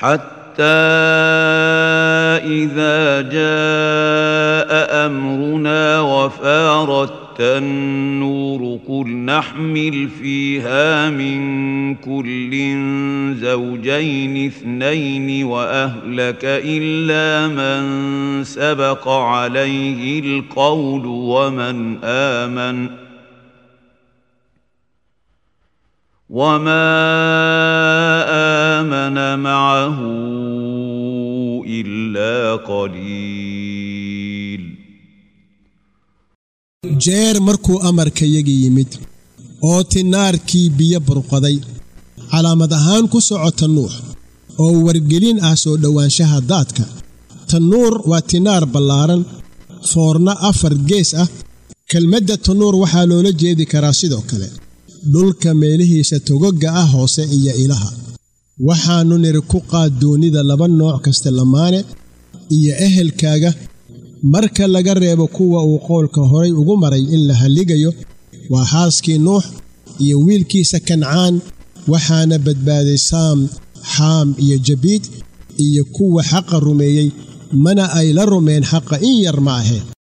حتى إذا جاء أمرنا وفارت النور قل نحمل فيها من كل زوجين اثنين وأهلك إلا من سبق عليه القول ومن آمن وما آمن معه إلا قليل jeer markuu amarkayagii yimid oo tinaarkii biyo burqaday calaamad ahaan ku socota nuux oo wargelin ah soo dhowaanshaha daadka tannuur waa tinaar ballaaran foorna afar gees ah kelmadda tannuur waxaa loola jeedi karaa sidoo kale dhulka meelihiisa togogga ah hoose iyo ilaha waxaannu nidhi ku qaad doonnida laba nooc kasta lamaane iyo ehelkaaga marka laga reebo kuwa uu qowlka horay ugu maray in la halligayo waa xaaskii nuux iyo wiilkiisa kancaan waxaana badbaaday saam xaam iyo jabiid iyo kuwa xaqa rumeeyey mana ay la rumeen xaqa in yar ma ahee